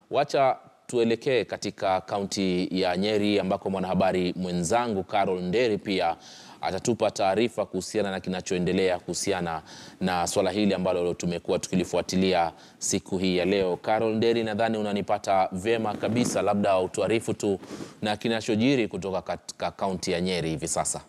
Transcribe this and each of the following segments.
Wacha tuelekee katika kaunti ya Nyeri ambako mwanahabari mwenzangu Carol Nderi pia atatupa taarifa kuhusiana na kinachoendelea kuhusiana na swala hili ambalo tumekuwa tukilifuatilia siku hii ya leo. Carol Nderi, nadhani unanipata vyema kabisa, labda utuarifu tu na kinachojiri kutoka katika kaunti ya Nyeri hivi sasa.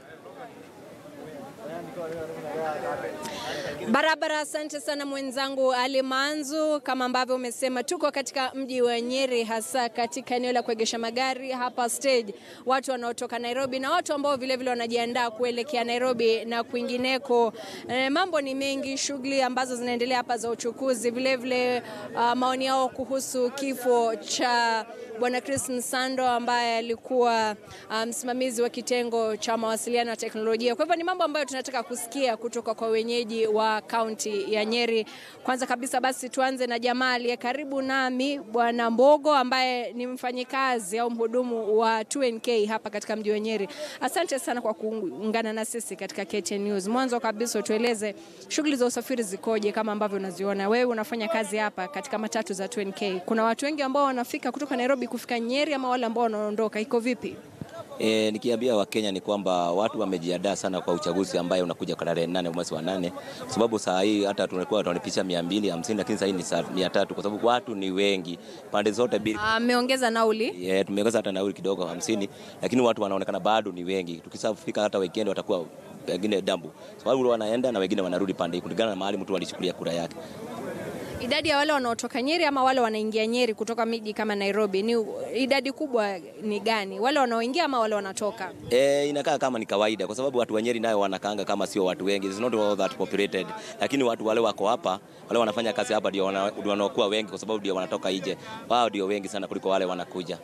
Barabara, asante sana mwenzangu Ali Manzu. Kama ambavyo umesema, tuko katika mji wa Nyeri, hasa katika eneo la kuegesha magari hapa stage, watu wanaotoka Nairobi na watu ambao vilevile wanajiandaa kuelekea Nairobi na kwingineko. E, mambo ni mengi, shughuli ambazo zinaendelea hapa za uchukuzi, vilevile uh, maoni yao kuhusu kifo cha Bwana Chris Msando ambaye alikuwa msimamizi um, wa kitengo cha mawasiliano na teknolojia. Kwa hivyo ni mambo ambayo tunataka kusikia kutoka kwa wenyeji wa kaunti ya Nyeri. Kwanza kabisa basi tuanze na jamaa aliye karibu nami, Bwana Mbogo ambaye ni mfanyikazi au mhudumu wa 2NK hapa katika mji wa Nyeri. Asante sana kwa kuungana na sisi katika KTN News. Mwanzo kabisa tueleze shughuli za usafiri zikoje kama ambavyo unaziona. Wewe unafanya kazi hapa katika matatu za 2NK. Kuna watu wengi ambao wanafika kutoka Nairobi kufika Nyeri ama wale ambao wanaondoka, iko vipi? E, nikiambia Wakenya ni kwamba watu wamejiandaa sana kwa uchaguzi ambaye unakuja tarehe nane mwezi wa nane, kwa sababu saa hii hata tulikuwa tunalipisha mia mbili hamsini lakini saa hii ni mia tatu kwa sababu watu ni wengi pande zote mbili. Ameongeza nauli Yeah, tumeongeza hata nauli kidogo hamsini, lakini watu wanaonekana bado ni wengi. Tukisafika hata weekend watakuwa wengine dambu, sababu wanaenda na wengine wanarudi pande kulingana na mahali mtu alichukulia kura yake. Idadi ya wale wanaotoka Nyeri ama wale wanaingia Nyeri kutoka miji kama Nairobi ni idadi kubwa ni gani? Wale wanaoingia ama wale wanatoka? E, inakaa kama ni kawaida kwa sababu watu wa Nyeri nayo wanakaanga kama sio watu wengi. It's not all that populated. Lakini watu wale wako hapa, wale wanafanya kazi hapa ndio wanaokuwa wengi kwa sababu ndio wanatoka nje. Wao ndio wengi sana kuliko wale wanakuja.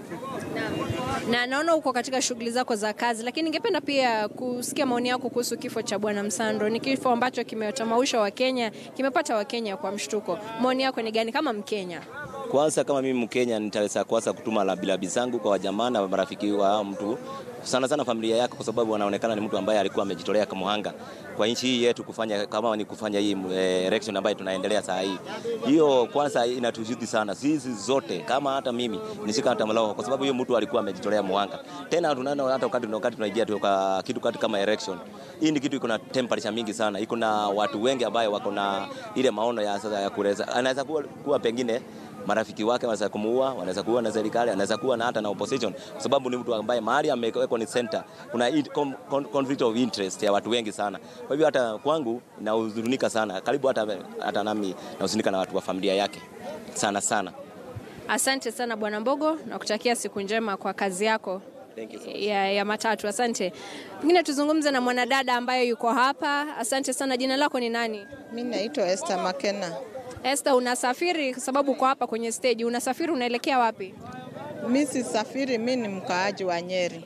Na naona uko katika shughuli zako za kazi, lakini ningependa pia kusikia maoni yako kuhusu kifo cha Bwana Msando. Ni kifo ambacho kimetamausha Wakenya, kimepata Wakenya kwa mshtuko. Maoni yako ni gani kama Mkenya? Kwanza kama mimi Mkenya nitaweza kwanza kutuma labilabi zangu kwa wajamaa na marafiki wa mtu sana sana familia yake, kwa sababu anaonekana ni mtu ambaye alikuwa amejitolea kama muhanga kwa nchi hii yetu, kufanya kama ni kufanya hii eh, election ambayo tunaendelea saa hii. Hiyo kwanza inatuzidi sana sisi zote, kama hata mimi nishika hata mlao, kwa sababu hiyo mtu alikuwa amejitolea muhanga. Tena tunaona hata wakati wakati tunaingia tu kwa kitu kati kama election, hii ni kitu iko na temperature mingi sana, iko na watu wengi ambao wako na ile maono ya sasa ya kuweza, anaweza kuwa, kuwa pengine marafiki wake wanaweza kumuua, wanaweza kuwa na serikali, anaweza kuwa na hata na opposition, kwa sababu ni mtu ambaye mahali amewekwa ni center, kuna conflict of interest ya watu wengi sana. Kwa hivyo hata kwangu nahuzunika sana, karibu hata, hata nami nahuzunika na watu wa familia yake sana sana. Asante sana Bwana Mbogo, nakutakia siku njema kwa kazi yako ya, ya matatu. Asante. Pengine tuzungumze na mwanadada ambaye yuko hapa. Asante sana. Jina lako ni nani? Mimi naitwa Esther Makena. Esther, unasafiri kwa sababu uko hapa kwenye stage. Unasafiri unaelekea wapi? Mimi sisafiri, mimi ni mkaaji wa Nyeri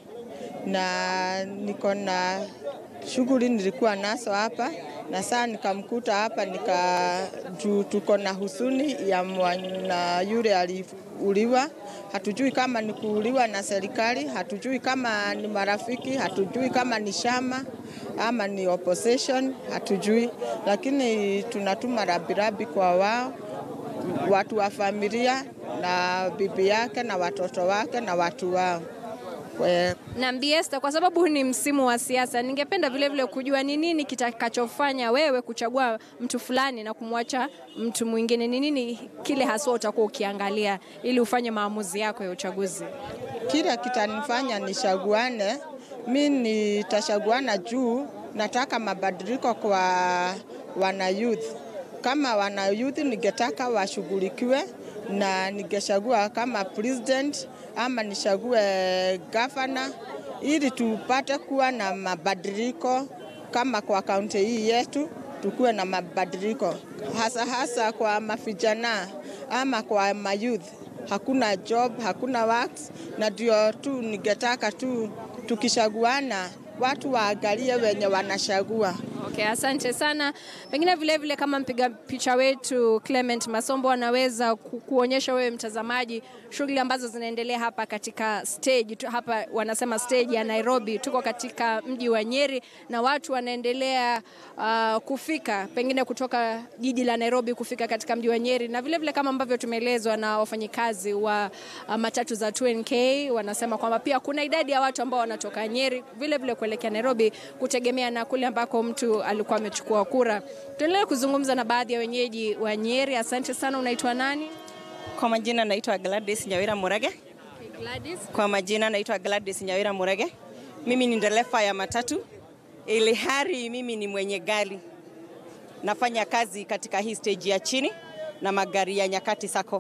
na niko na shughuli nilikuwa nazo hapa na saa nikamkuta hapa nika juu tuko na husuni ya mwana yule aliuliwa. Hatujui kama ni kuuliwa na serikali, hatujui kama ni marafiki, hatujui kama ni shama ama ni opposition, hatujui, lakini tunatuma rabirabi kwa wao, watu wa familia na bibi yake na watoto wake na watu wao. Na Esther, kwa sababu ni msimu wa siasa, ningependa vile vile kujua ni nini kitakachofanya wewe kuchagua mtu fulani na kumwacha mtu mwingine. Ni nini kile haswa utakuwa ukiangalia ili ufanye maamuzi yako ya uchaguzi? Kile kitanifanya nichaguane, mi nitashaguana juu nataka mabadiliko kwa wana youth. Kama wana youth ningetaka washughulikiwe na ningechagua kama president ama nichague gavana ili tupate kuwa na mabadiliko kama kwa kaunti hii yetu, tukuwe na mabadiliko hasa hasa kwa mavijana ama kwa mayouth. Hakuna job, hakuna works, na ndio tu ningetaka tu tukishaguana watu waangalie wenye wanachagua Okay, asante sana. Pengine vile vile kama mpiga picha wetu Clement Masombo anaweza ku, kuonyesha wewe mtazamaji shughuli ambazo zinaendelea hapa katika stage tu, hapa wanasema stage ya Nairobi. Tuko katika mji wa Nyeri na watu wanaendelea uh, kufika pengine kutoka jiji la Nairobi kufika katika mji wa Nyeri, na vile vile kama ambavyo tumeelezwa na wafanyikazi wa uh, matatu za 2NK wanasema kwamba pia kuna idadi ya watu ambao wanatoka Nyeri vile vile kuelekea Nairobi kutegemea na kule ambako mtu alikuwa amechukua kura. Tuendelee kuzungumza na baadhi ya wenyeji wa Nyeri. Asante sana. Unaitwa nani? Kwa majina naitwa Gladys Nyawira Murage. Gladys. Kwa majina naitwa Gladys Nyawira Murage. Mimi ni dereva ya matatu, ili hali mimi ni mwenye gari. Nafanya kazi katika hii stage ya chini na magari ya Nyakati Sacco,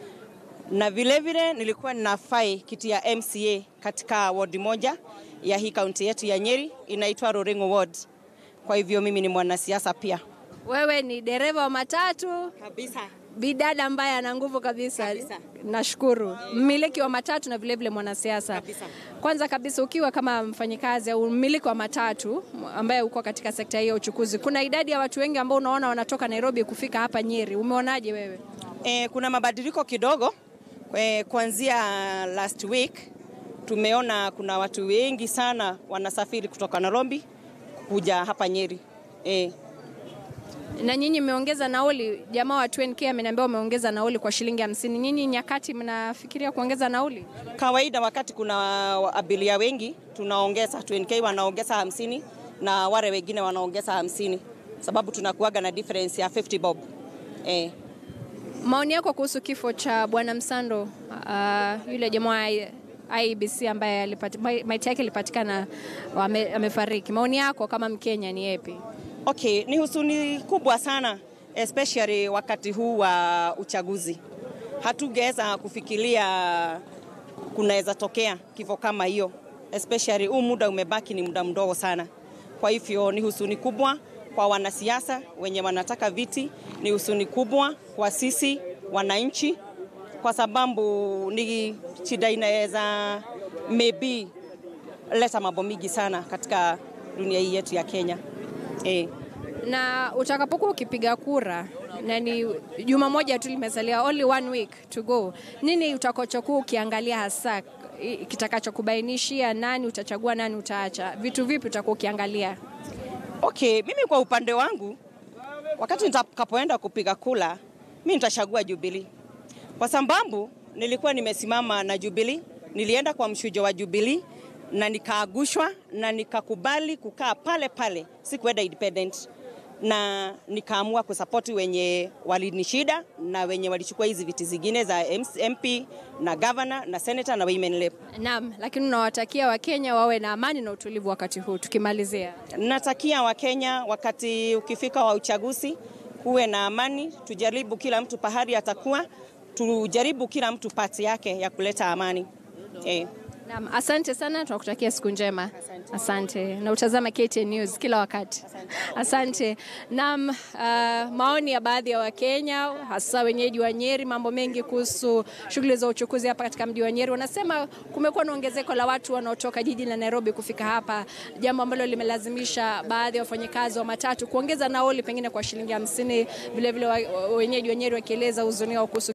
na vilevile vile nilikuwa ninafai kiti ya MCA katika ward moja ya hii kaunti yetu ya Nyeri inaitwa Roringo ward. Kwa hivyo mimi ni mwanasiasa pia Wewe ni dereva wa matatu, kabisa. bidada ambaye ana nguvu kabisa. Kabisa. Nashukuru. Mmiliki wa matatu na vile vile mwanasiasa. Kabisa. Kwanza kabisa ukiwa kama mfanyikazi au mmiliki wa matatu ambaye uko katika sekta hii ya uchukuzi, kuna idadi ya watu wengi ambao unaona wanatoka Nairobi kufika hapa Nyeri. Umeonaje wewe? E, kuna mabadiliko kidogo e, kuanzia last week tumeona kuna watu wengi sana wanasafiri kutoka Nairobi kuja hapa Nyeri. E, Na nyinyi mmeongeza nauli, jamaa wa 2NK ameniambia umeongeza nauli kwa shilingi hamsini. Nyinyi Nyakati mnafikiria kuongeza nauli? kawaida wakati kuna abiria wengi tunaongeza 20k wanaongeza hamsini na wale wengine wanaongeza hamsini sababu tunakuaga na difference ya 50 bob. E, Maoni yako kuhusu kifo cha bwana Msando, uh, yule jamaa wa IEBC ambaye alipati, mai- maiti yake ilipatikana ame, amefariki. Maoni yako kama Mkenya ni yapi? Okay, ni husuni kubwa sana especially wakati huu wa uchaguzi. Hatungeweza kufikiria kunaweza tokea kifo kama hiyo, especially huu muda umebaki ni muda mdogo sana. Kwa hivyo ni husuni kubwa kwa wanasiasa wenye wanataka viti, ni husuni kubwa kwa sisi wananchi, kwa sababu ni shida inaweza maybe leta mambo mingi sana katika dunia hii yetu ya Kenya. Eh. Na utakapokuwa ukipiga kura na ni juma moja tu limesalia, only one week to go, nini utakachokuwa ukiangalia hasa i- kitakachokubainishia nani utachagua, nani utaacha? Vitu vipi utakuwa ukiangalia? Okay, mimi kwa upande wangu wakati nitakapoenda kupiga kula, mimi nitachagua Jubilee kwa sababu nilikuwa nimesimama na Jubilee, nilienda kwa mshujo wa Jubilee na nikaagushwa na nikakubali kukaa pale pale, sikuenda independent na nikaamua kusapoti wenye walinishida na wenye walichukua hizi viti zingine za MP na governor na senator na women rep. Naam, lakini unawatakia Wakenya wawe na amani na utulivu wakati huu. Tukimalizia, Natakia Wakenya wakati ukifika wa uchaguzi kuwe na amani, tujaribu kila mtu pahali atakuwa, tujaribu kila mtu pati yake ya kuleta amani eh. naam, asante sana, tunakutakia siku njema. Asante, na utazama KTN News kila wakati. Asante. Naam, uh, maoni ya baadhi ya Wakenya hasa wenyeji wa Nyeri, mambo mengi kuhusu shughuli za uchukuzi hapa katika mji wa Nyeri. Wanasema kumekuwa na ongezeko la watu wanaotoka jiji la Nairobi kufika hapa, jambo ambalo limelazimisha baadhi ya wafanyakazi wa matatu kuongeza nauli pengine kwa shilingi hamsini. Vilevile wa- wenyeji wa Nyeri wakieleza huzuni wao kuhusu